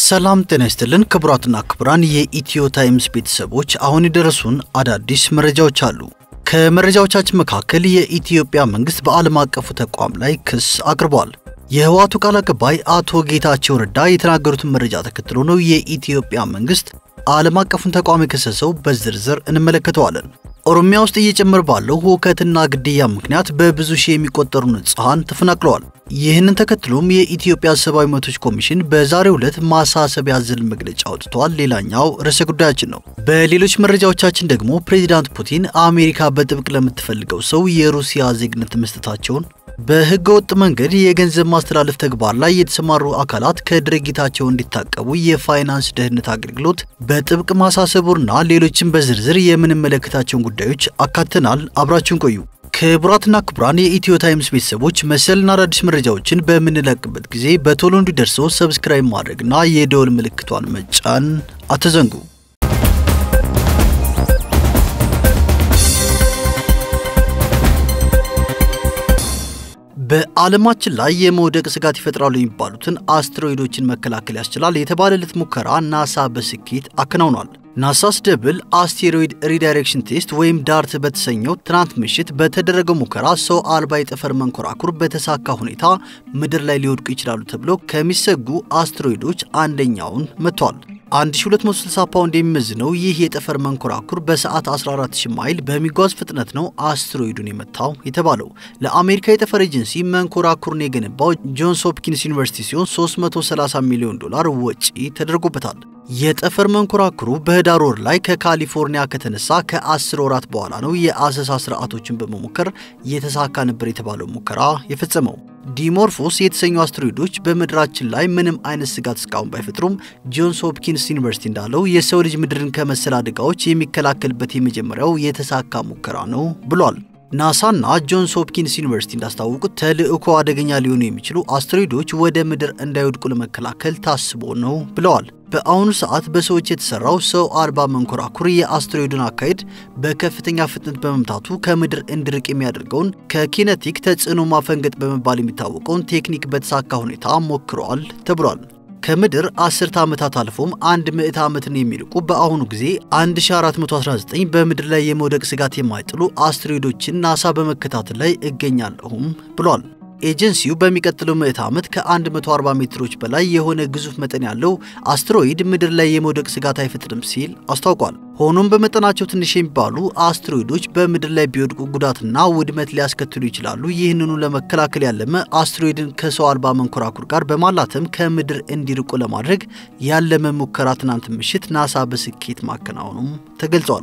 ሰላም ጤና ይስጥልን ክቡራትና ክቡራን የኢትዮ ታይምስ ቤተሰቦች፣ አሁን የደረሱን አዳዲስ መረጃዎች አሉ። ከመረጃዎቻችን መካከል የኢትዮጵያ መንግስት በዓለም አቀፉ ተቋም ላይ ክስ አቅርቧል። የህወሓቱ ቃል አቀባይ አቶ ጌታቸው ረዳ የተናገሩትን መረጃ ተከትሎ ነው የኢትዮጵያ መንግስት ዓለም አቀፉን ተቋም የከሰሰው። በዝርዝር እንመለከተዋለን። ኦሮሚያ ውስጥ እየጨመረ ባለው ሁከትና ግድያ ምክንያት በብዙ ሺህ የሚቆጠሩ ንጹሐን ተፈናቅለዋል። ይህንን ተከትሎም የኢትዮጵያ ሰብአዊ መብቶች ኮሚሽን በዛሬው ዕለት ማሳሰቢያ ያዘለ መግለጫ አውጥተዋል። ሌላኛው ርዕሰ ጉዳያችን ነው። በሌሎች መረጃዎቻችን ደግሞ ፕሬዚዳንት ፑቲን አሜሪካ በጥብቅ ለምትፈልገው ሰው የሩሲያ ዜግነት መስጠታቸውን፣ በህገ ወጥ መንገድ የገንዘብ ማስተላለፍ ተግባር ላይ የተሰማሩ አካላት ከድርጊታቸው እንዲታቀቡ የፋይናንስ ደህንነት አገልግሎት በጥብቅ ማሳሰቡና ሌሎችን በዝርዝር የምንመለከታቸውን ጉዳዮች አካተናል። አብራችሁን ቆዩ። ክቡራትና ክቡራን የኢትዮ ታይምስ ቤተሰቦች መሰልና አዳዲስ መረጃዎችን በምንለቅበት ጊዜ በቶሎ እንዲደርሰው ሰብስክራይብ ማድረግና የደወል ምልክቷን መጫን አትዘንጉ። በዓለማችን ላይ የመውደቅ ስጋት ይፈጥራሉ የሚባሉትን አስትሮይዶችን መከላከል ያስችላል የተባለለት ሙከራ ናሳ በስኬት አከናውኗል። ናሳስ ደብል አስቴሮይድ ሪዳይሬክሽን ቴስት ወይም ዳርት በተሰኘው ትናንት ምሽት በተደረገው ሙከራ ሰው አልባ የጠፈር መንኮራኩር በተሳካ ሁኔታ ምድር ላይ ሊወድቁ ይችላሉ ተብለው ከሚሰጉ አስትሮይዶች አንደኛውን መጥቷል። 1260 ፓውንድ የሚመዝነው ይህ የጠፈር መንኮራኩር በሰዓት 14000 ማይል በሚጓዝ ፍጥነት ነው አስትሮይዱን የመታው የተባለው። ለአሜሪካ የጠፈር ኤጀንሲ መንኮራኩሩን የገነባው ጆንስ ሆፕኪንስ ዩኒቨርሲቲ ሲሆን 330 ሚሊዮን ዶላር ወጪ ተደርጎበታል። የጠፈር መንኮራኩሩ በህዳር ወር ላይ ከካሊፎርኒያ ከተነሳ ከ10 ወራት በኋላ ነው የአሰሳ ስርዓቶችን በመሞከር የተሳካ ነበር የተባለው ሙከራ የፈጸመው። ዲሞርፎስ የተሰኙ አስትሮይዶች በምድራችን ላይ ምንም አይነት ስጋት እስካሁን ባይፈጥሩም ጆንስ ሆፕኪንስ ዩኒቨርሲቲ እንዳለው የሰው ልጅ ምድርን ከመሰል አደጋዎች የሚከላከልበት የመጀመሪያው የተሳካ ሙከራ ነው ብሏል። ናሳና ጆንስ ሆፕኪንስ ዩኒቨርሲቲ እንዳስታወቁት ተልእኮ አደገኛ ሊሆኑ የሚችሉ አስትሮይዶች ወደ ምድር እንዳይወድቁ ለመከላከል ታስቦ ነው ብለዋል። በአሁኑ ሰዓት በሰዎች የተሰራው ሰው አልባ መንኮራኩር የአስትሮይዱን አካሄድ በከፍተኛ ፍጥነት በመምታቱ ከምድር እንዲርቅ የሚያደርገውን ከኪነቲክ ተጽዕኖ ማፈንገጥ በመባል የሚታወቀውን ቴክኒክ በተሳካ ሁኔታ ሞክረዋል ተብሏል። ከምድር አስርተ ዓመታት አልፎም አንድ ምዕት ዓመትን የሚልቁ በአሁኑ ጊዜ 1419 በምድር ላይ የመውደቅ ስጋት የማይጥሉ አስትሮይዶችን ናሳ በመከታተል ላይ እገኛለሁም ብሏል። ኤጀንሲው በሚቀጥለው ምዕት ዓመት ከ140 ሜትሮች በላይ የሆነ ግዙፍ መጠን ያለው አስትሮይድ ምድር ላይ የመውደቅ ስጋት አይፈጥርም ሲል አስታውቋል። ሆኖም በመጠናቸው ትንሽ የሚባሉ አስትሮይዶች በምድር ላይ ቢወድቁ ጉዳትና ውድመት ሊያስከትሉ ይችላሉ። ይህንኑ ለመከላከል ያለመ አስትሮይድን ከሰው አልባ መንኮራኩር ጋር በማላተም ከምድር እንዲርቁ ለማድረግ ያለመ ሙከራ ትናንት ምሽት ናሳ በስኬት ማከናወኑም ተገልጿል።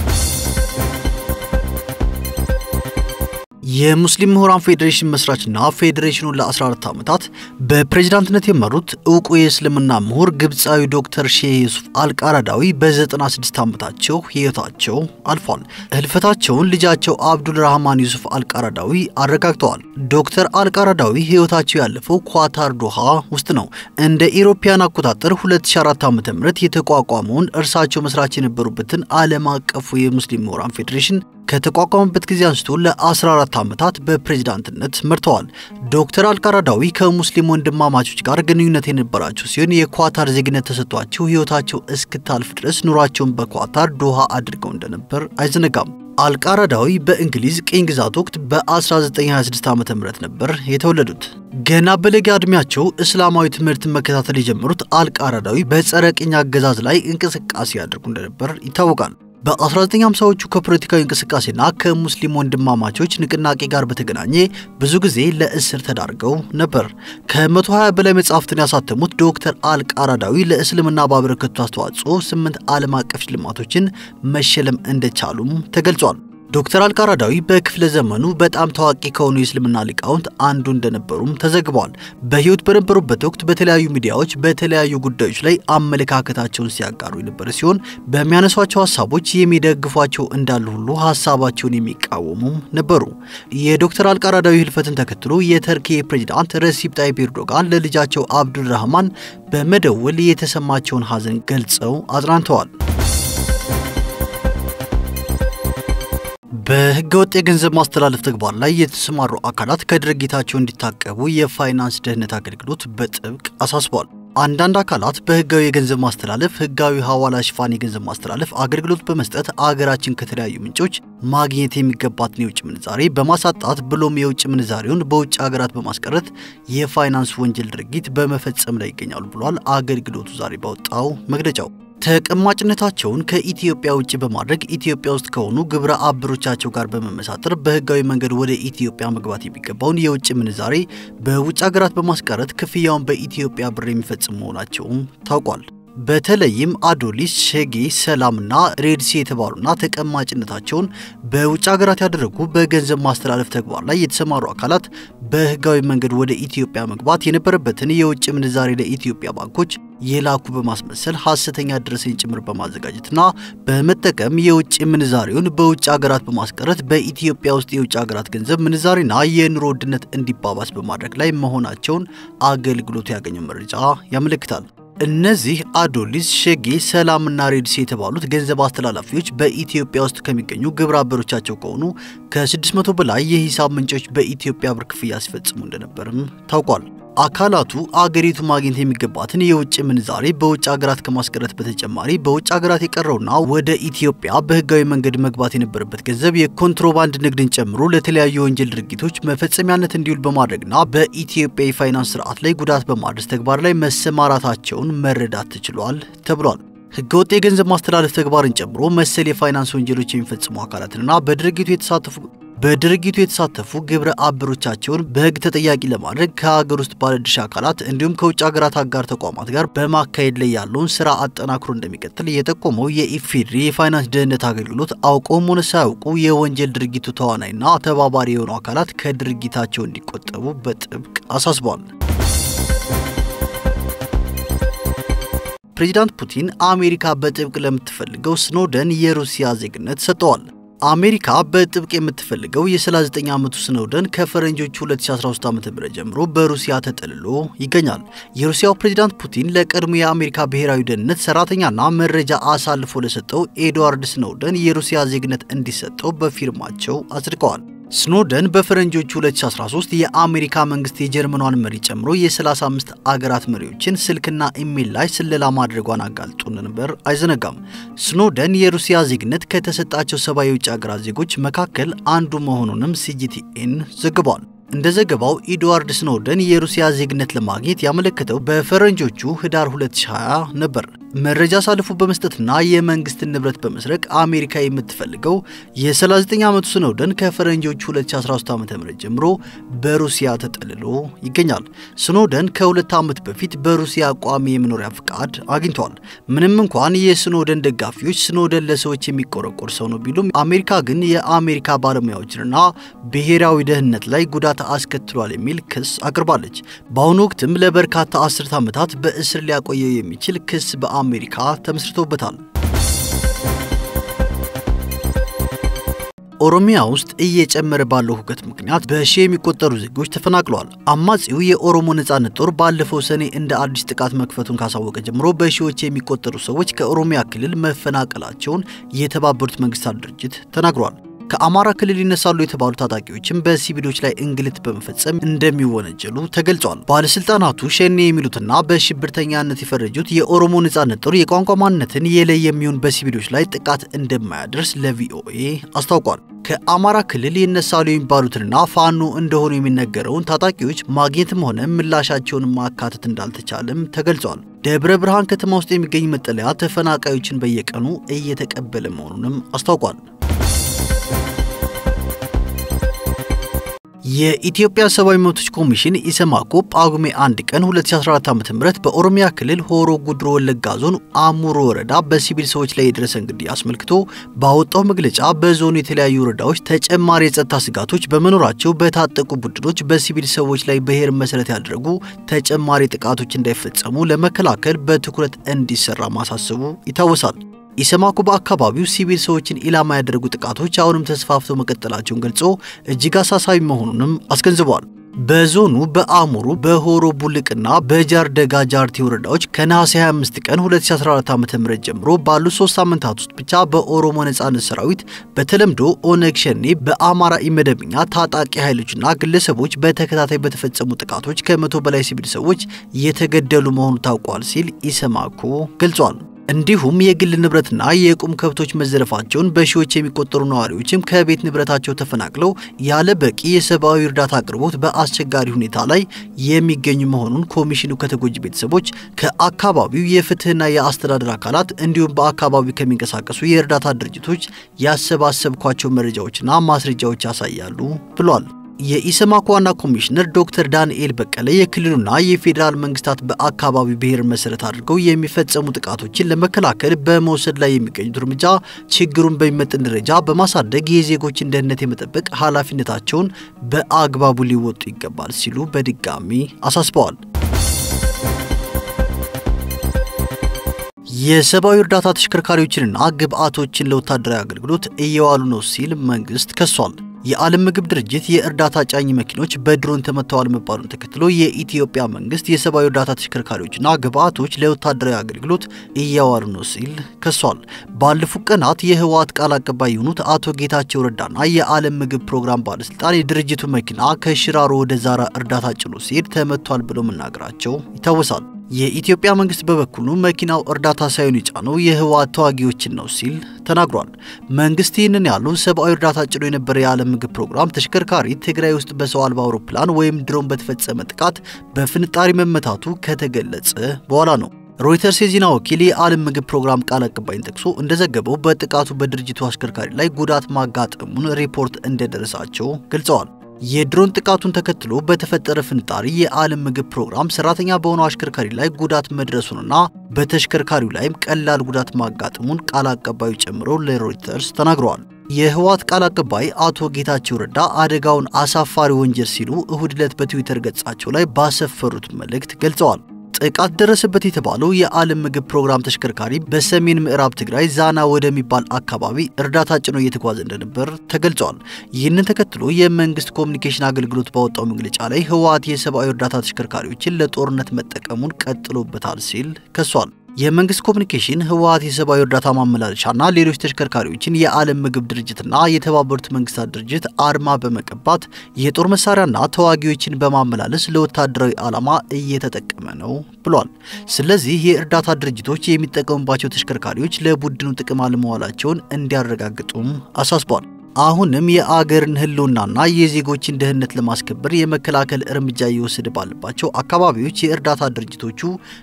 የሙስሊም ምሁራን ፌዴሬሽን መስራችና ፌዴሬሽኑን ለ14 ዓመታት በፕሬዝዳንትነት የመሩት እውቁ የእስልምና ምሁር ግብፃዊ ዶክተር ሼህ ዩሱፍ አልቃራዳዊ በ96 ዓመታቸው ሕይወታቸው አልፏል። ህልፈታቸውን ልጃቸው አብዱል ራህማን ዩሱፍ አልቃራዳዊ አረጋግጠዋል። ዶክተር አልቃራዳዊ ሕይወታቸው ያለፈው ኳታር ዶሃ ውስጥ ነው። እንደ ኢሮፓያን አቆጣጠር 2004 ዓ.ም የተቋቋመውን እርሳቸው መስራች የነበሩበትን ዓለም አቀፉ የሙስሊም ምሁራን ፌዴሬሽን ከተቋቋመበት ጊዜ አንስቶ ለ14 ዓመታት በፕሬዝዳንትነት መርተዋል። ዶክተር አልቃራዳዊ ከሙስሊም ወንድማማቾች ጋር ግንኙነት የነበራቸው ሲሆን የኳታር ዜግነት ተሰጥቷቸው ሕይወታቸው እስክታልፍ ድረስ ኑሯቸውን በኳታር ዶሃ አድርገው እንደነበር አይዘነጋም። አልቃራዳዊ በእንግሊዝ ቅኝ ግዛት ወቅት በ1926 ዓ ም ነበር የተወለዱት። ገና በለጋ ዕድሜያቸው እስላማዊ ትምህርትን መከታተል የጀመሩት አልቃራዳዊ በጸረ ቅኝ አገዛዝ ላይ እንቅስቃሴ ያደርጉ እንደነበር ይታወቃል። በ1950ዎቹ ከፖለቲካዊ እንቅስቃሴና ከሙስሊም ወንድማማቾች ንቅናቄ ጋር በተገናኘ ብዙ ጊዜ ለእስር ተዳርገው ነበር። ከ120 በላይ መጽሐፍትን ያሳተሙት ዶክተር አልቃራዳዊ ለእስልምና ባበረከቱት አስተዋጽኦ ስምንት ዓለም አቀፍ ሽልማቶችን መሸለም እንደቻሉም ተገልጿል። ዶክተር አልቃራዳዊ በክፍለ ዘመኑ በጣም ታዋቂ ከሆኑ የእስልምና ሊቃውንት አንዱ እንደነበሩም ተዘግበዋል። በሕይወት በነበሩበት ወቅት በተለያዩ ሚዲያዎች በተለያዩ ጉዳዮች ላይ አመለካከታቸውን ሲያጋሩ የነበረ ሲሆን በሚያነሷቸው ሀሳቦች የሚደግፏቸው እንዳሉ ሁሉ ሀሳባቸውን የሚቃወሙም ነበሩ። የዶክተር አልቃራዳዊ ህልፈትን ተከትሎ የተርኪ ፕሬዚዳንት ረሲፕ ጣይብ ኤርዶጋን ለልጃቸው አብዱል ራህማን በመደወል የተሰማቸውን ሀዘን ገልጸው አጽናንተዋል። በህገወጥ የገንዘብ ማስተላለፍ ተግባር ላይ የተሰማሩ አካላት ከድርጊታቸው እንዲታቀቡ የፋይናንስ ደህንነት አገልግሎት በጥብቅ አሳስቧል። አንዳንድ አካላት በህጋዊ የገንዘብ ማስተላለፍ፣ ህጋዊ ሐዋላ ሽፋን የገንዘብ ማስተላለፍ አገልግሎት በመስጠት አገራችን ከተለያዩ ምንጮች ማግኘት የሚገባትን የውጭ ምንዛሬ በማሳጣት ብሎም የውጭ ምንዛሬውን በውጭ ሀገራት በማስቀረት የፋይናንስ ወንጀል ድርጊት በመፈጸም ላይ ይገኛሉ ብሏል አገልግሎቱ ዛሬ ባወጣው መግለጫው። ተቀማጭነታቸውን ከኢትዮጵያ ውጭ በማድረግ ኢትዮጵያ ውስጥ ከሆኑ ግብረ አበሮቻቸው ጋር በመመሳጠር በህጋዊ መንገድ ወደ ኢትዮጵያ መግባት የሚገባውን የውጭ ምንዛሬ በውጭ ሀገራት በማስቀረት ክፍያውን በኢትዮጵያ ብር የሚፈጽሙ መሆናቸውም ታውቋል። በተለይም አዶሊስ፣ ሸጌ፣ ሰላምና ሬድሲ የተባሉና ተቀማጭነታቸውን በውጭ ሀገራት ያደረጉ በገንዘብ ማስተላለፍ ተግባር ላይ የተሰማሩ አካላት በህጋዊ መንገድ ወደ ኢትዮጵያ መግባት የነበረበትን የውጭ ምንዛሬ ለኢትዮጵያ ባንኮች የላኩ በማስመሰል ሐሰተኛ ደረሰኝ ጭምር በማዘጋጀትና በመጠቀም የውጭ ምንዛሬውን በውጭ ሀገራት በማስቀረት በኢትዮጵያ ውስጥ የውጭ ሀገራት ገንዘብ ምንዛሬና የኑሮ ውድነት እንዲባባስ በማድረግ ላይ መሆናቸውን አገልግሎቱ ያገኘው መረጃ ያመለክታል። እነዚህ አዶሊስ፣ ሸጌ፣ ሰላምና ሬድሲ የተባሉት ገንዘብ አስተላላፊዎች በኢትዮጵያ ውስጥ ከሚገኙ ግብረ አበሮቻቸው ከሆኑ ከ600 በላይ የሂሳብ ምንጮች በኢትዮጵያ ብር ክፍያ ሲፈጽሙ እንደነበርም ታውቋል። አካላቱ አገሪቱ ማግኘት የሚገባትን የውጭ ምንዛሬ በውጭ ሀገራት ከማስቀረት በተጨማሪ በውጭ ሀገራት የቀረውና ወደ ኢትዮጵያ በህጋዊ መንገድ መግባት የነበረበት ገንዘብ የኮንትሮባንድ ንግድን ጨምሮ ለተለያዩ የወንጀል ድርጊቶች መፈጸሚያነት እንዲውል በማድረግና በኢትዮጵያ የፋይናንስ ስርዓት ላይ ጉዳት በማድረስ ተግባር ላይ መሰማራታቸውን መረዳት ተችሏል ተብሏል። ህገወጥ የገንዘብ ማስተላለፍ ተግባርን ጨምሮ መሰል የፋይናንስ ወንጀሎች የሚፈጽሙ አካላትንና በድርጊቱ የተሳተፉ በድርጊቱ የተሳተፉ ግብረ አበሮቻቸውን በህግ ተጠያቂ ለማድረግ ከሀገር ውስጥ ባለድርሻ አካላት እንዲሁም ከውጭ ሀገራት አጋር ተቋማት ጋር በማካሄድ ላይ ያለውን ስራ አጠናክሮ እንደሚቀጥል የጠቆመው የኢፌዴሪ የፋይናንስ ደህንነት አገልግሎት አውቀውም ሆነ ሳያውቁ የወንጀል ድርጊቱ ተዋናይና ተባባሪ የሆኑ አካላት ከድርጊታቸው እንዲቆጠቡ በጥብቅ አሳስቧል። ፕሬዚዳንት ፑቲን አሜሪካ በጥብቅ ለምትፈልገው ስኖደን የሩሲያ ዜግነት ሰጥተዋል። አሜሪካ በጥብቅ የምትፈልገው የ39 ዓመቱ ስኖደን ከፈረንጆቹ 2013 ዓ.ም ጀምሮ በሩሲያ ተጠልሎ ይገኛል። የሩሲያው ፕሬዝዳንት ፑቲን ለቀድሞ የአሜሪካ ብሔራዊ ደህንነት ሰራተኛና መረጃ አሳልፎ ለሰጠው ኤድዋርድ ስኖደን የሩሲያ ዜግነት እንዲሰጠው በፊርማቸው አጽድቀዋል። ስኖደን በፈረንጆቹ 2013 የአሜሪካ መንግስት የጀርመኗን መሪ ጨምሮ የ35 አገራት መሪዎችን ስልክና ኢሜል ላይ ስለላ ማድረጓን አጋልጦ እንደነበር አይዘነጋም። ስኖደን የሩሲያ ዜግነት ከተሰጣቸው ሰባ የውጭ አገራት ዜጎች መካከል አንዱ መሆኑንም ሲጂቲኤን ዘግቧል። እንደ ዘገባው ኤድዋርድ ስኖደን የሩሲያ ዜግነት ለማግኘት ያመለከተው በፈረንጆቹ ህዳር 2020 ነበር። መረጃ አሳልፎ በመስጠትና የመንግስትን ንብረት በመስረቅ አሜሪካ የምትፈልገው የ39 ዓመቱ ስኖደን ከፈረንጆቹ 2013 ዓ.ም ጀምሮ በሩሲያ ተጠልሎ ይገኛል። ስኖደን ከሁለት ዓመት በፊት በሩሲያ ቋሚ የመኖሪያ ፍቃድ አግኝቷል። ምንም እንኳን የስኖደን ደጋፊዎች ስኖደን ለሰዎች የሚቆረቆር ሰው ነው ቢሉም አሜሪካ ግን የአሜሪካ ባለሙያዎችንና ብሔራዊ ደህንነት ላይ ጉዳት አስከትሏል የሚል ክስ አቅርባለች። በአሁኑ ወቅትም ለበርካታ አስርት ዓመታት በእስር ሊያቆየው የሚችል ክስ በአሜሪካ ተመስርቶበታል። ኦሮሚያ ውስጥ እየጨመረ ባለው ሁከት ምክንያት በሺ የሚቆጠሩ ዜጎች ተፈናቅለዋል። አማጺው የኦሮሞ ነጻነት ጦር ባለፈው ሰኔ እንደ አዲስ ጥቃት መክፈቱን ካሳወቀ ጀምሮ በሺዎች የሚቆጠሩ ሰዎች ከኦሮሚያ ክልል መፈናቀላቸውን የተባበሩት መንግስታት ድርጅት ተናግሯል። ከአማራ ክልል ይነሳሉ የተባሉ ታጣቂዎችም በሲቪሎች ላይ እንግልት በመፈጸም እንደሚወነጀሉ ተገልጿል። ባለስልጣናቱ ሸኔ የሚሉትና በሽብርተኛነት የፈረጁት የኦሮሞ ነጻነት ጦር የቋንቋ ማንነትን የለየ የሚሆን በሲቪሎች ላይ ጥቃት እንደማያደርስ ለቪኦኤ አስታውቋል። ከአማራ ክልል ይነሳሉ የሚባሉትንና ፋኖ እንደሆኑ የሚነገረውን ታጣቂዎች ማግኘትም ሆነ ምላሻቸውን ማካተት እንዳልተቻለም ተገልጿል። ደብረ ብርሃን ከተማ ውስጥ የሚገኝ መጠለያ ተፈናቃዮችን በየቀኑ እየተቀበለ መሆኑንም አስታውቋል። የኢትዮጵያ ሰብአዊ መብቶች ኮሚሽን ኢሰማኮ ጳጉሜ 1 ቀን 2014 ዓ.ም በኦሮሚያ ክልል ሆሮ ጉድሮ ወለጋ ዞን አሙሮ ወረዳ በሲቪል ሰዎች ላይ የደረሰን ግድያ አስመልክቶ ባወጣው መግለጫ በዞኑ የተለያዩ ወረዳዎች ተጨማሪ የጸጥታ ስጋቶች በመኖራቸው በታጠቁ ቡድኖች በሲቪል ሰዎች ላይ ብሔር መሰረት ያደረጉ ተጨማሪ ጥቃቶች እንዳይፈጸሙ ለመከላከል በትኩረት እንዲሰራ ማሳሰቡ ይታወሳል። ኢሰማኮ በአካባቢው ሲቪል ሰዎችን ኢላማ ያደረጉ ጥቃቶች አሁንም ተስፋፍተው መቀጠላቸውን ገልጾ እጅግ አሳሳቢ መሆኑንም አስገንዝቧል። በዞኑ በአሙሩ በሆሮ ቡልቅና በጃርደጋ ጃርቲ ወረዳዎች ከነሐሴ 25 ቀን 2014 ዓ.ም ጀምሮ ባሉ ሶስት ሳምንታት ውስጥ ብቻ በኦሮሞ ነጻነት ሰራዊት በተለምዶ ኦነግ ሸኔ በአማራ ኢመደበኛ ታጣቂ ኃይሎችና ግለሰቦች በተከታታይ በተፈጸሙ ጥቃቶች ከመቶ በላይ ሲቪል ሰዎች የተገደሉ መሆኑ ታውቋል ሲል ኢሰማኮ ገልጿል። እንዲሁም የግል ንብረትና የቁም ከብቶች መዘረፋቸውን በሺዎች የሚቆጠሩ ነዋሪዎችም ከቤት ንብረታቸው ተፈናቅለው ያለ በቂ የሰብአዊ እርዳታ አቅርቦት በአስቸጋሪ ሁኔታ ላይ የሚገኙ መሆኑን ኮሚሽኑ ከተጎጂ ቤተሰቦች፣ ከአካባቢው የፍትህና የአስተዳደር አካላት እንዲሁም በአካባቢው ከሚንቀሳቀሱ የእርዳታ ድርጅቶች ያሰባሰብኳቸው መረጃዎችና ማስረጃዎች ያሳያሉ ብሏል። የኢሰማኮ ዋና ኮሚሽነር ዶክተር ዳንኤል በቀለ የክልሉና የፌዴራል መንግስታት በአካባቢው ብሔር መሰረት አድርገው የሚፈጸሙ ጥቃቶችን ለመከላከል በመውሰድ ላይ የሚገኙት እርምጃ ችግሩን በሚመጥን ደረጃ በማሳደግ የዜጎችን ደህንነት የመጠበቅ ኃላፊነታቸውን በአግባቡ ሊወጡ ይገባል ሲሉ በድጋሚ አሳስበዋል። የሰብአዊ እርዳታ ተሽከርካሪዎችንና ግብዓቶችን ለወታደራዊ አገልግሎት እየዋሉ ነው ሲል መንግስት ከሷል። የዓለም ምግብ ድርጅት የእርዳታ ጫኝ መኪኖች በድሮን ተመተዋል መባሉን ተከትሎ የኢትዮጵያ መንግስት የሰብአዊ እርዳታ ተሽከርካሪዎችና ግብዓቶች ለወታደራዊ አገልግሎት እያዋሉ ነው ሲል ከሷል። ባለፉት ቀናት የህወሓት ቃል አቀባይ የሆኑት አቶ ጌታቸው ረዳና የዓለም ምግብ ፕሮግራም ባለስልጣን የድርጅቱ መኪና ከሽራሮ ወደ ዛራ እርዳታ ጭኖ ሲሄድ ተመቷል ብለው መናገራቸው ይታወሳል። የኢትዮጵያ መንግስት በበኩሉ መኪናው እርዳታ ሳይሆን የጫነው የህወሓት ተዋጊዎችን ነው ሲል ተናግሯል። መንግስት ይህንን ያሉ ሰብአዊ እርዳታ ጭኖ የነበረ የዓለም ምግብ ፕሮግራም ተሽከርካሪ ትግራይ ውስጥ በሰው አልባ አውሮፕላን ወይም ድሮን በተፈጸመ ጥቃት በፍንጣሪ መመታቱ ከተገለጸ በኋላ ነው። ሮይተርስ የዜና ወኪል የዓለም ምግብ ፕሮግራም ቃል አቀባይን ጠቅሶ እንደዘገበው በጥቃቱ በድርጅቱ አሽከርካሪ ላይ ጉዳት ማጋጠሙን ሪፖርት እንደደረሳቸው ገልጸዋል። የድሮን ጥቃቱን ተከትሎ በተፈጠረ ፍንጣሪ የዓለም ምግብ ፕሮግራም ሰራተኛ በሆነው አሽከርካሪ ላይ ጉዳት መድረሱንና በተሽከርካሪው ላይም ቀላል ጉዳት ማጋጠሙን ቃል አቀባዩ ጨምሮ ለሮይተርስ ተናግረዋል። የህወሓት ቃል አቀባይ አቶ ጌታቸው ረዳ አደጋውን አሳፋሪ ወንጀል ሲሉ እሁድ ዕለት በትዊተር ገጻቸው ላይ ባሰፈሩት መልእክት ገልጸዋል። ጥቃት ደረሰበት የተባለው የዓለም ምግብ ፕሮግራም ተሽከርካሪ በሰሜን ምዕራብ ትግራይ ዛና ወደሚባል አካባቢ እርዳታ ጭኖ እየተጓዘ እንደነበር ተገልጿል። ይህንን ተከትሎ የመንግስት ኮሚኒኬሽን አገልግሎት ባወጣው መግለጫ ላይ ህወሓት የሰብአዊ እርዳታ ተሽከርካሪዎችን ለጦርነት መጠቀሙን ቀጥሎበታል ሲል ከሷል። የመንግስት ኮሚኒኬሽን ህወሓት የሰብአዊ እርዳታ ማመላለሻና ሌሎች ተሽከርካሪዎችን የዓለም ምግብ ድርጅትና የተባበሩት መንግስታት ድርጅት አርማ በመቀባት የጦር መሳሪያና ተዋጊዎችን በማመላለስ ለወታደራዊ ዓላማ እየተጠቀመ ነው ብሏል። ስለዚህ የእርዳታ ድርጅቶች የሚጠቀሙባቸው ተሽከርካሪዎች ለቡድኑ ጥቅም አለመዋላቸውን እንዲያረጋግጡም አሳስቧል። አሁንም የአገርን ህልውናና የዜጎችን ደህንነት ለማስከበር የመከላከል እርምጃ እየወሰደ ባለባቸው አካባቢዎች የእርዳታ ድርጅቶቹ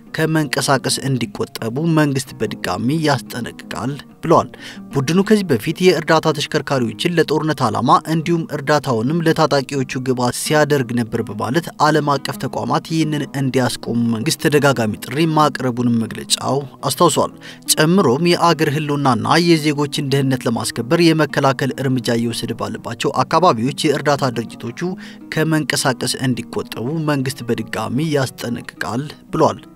ከመንቀሳቀስ እንዲቆጠቡ መንግስት በድጋሚ ያስጠነቅቃል ብለዋል። ቡድኑ ከዚህ በፊት የእርዳታ ተሽከርካሪዎችን ለጦርነት ዓላማ እንዲሁም እርዳታውንም ለታጣቂዎቹ ግብዓት ሲያደርግ ነበር በማለት ዓለም አቀፍ ተቋማት ይህንን እንዲያስቆሙ መንግስት ተደጋጋሚ ጥሪ ማቅረቡንም መግለጫው አስታውሷል። ጨምሮም የአገር ህልውናና የዜጎችን ደህንነት ለማስከበር የመከላከል እርምጃ እየወሰደ ባለባቸው አካባቢዎች የእርዳታ ድርጅቶቹ ከመንቀሳቀስ እንዲቆጠቡ መንግስት በድጋሚ ያስጠነቅቃል ብሏል።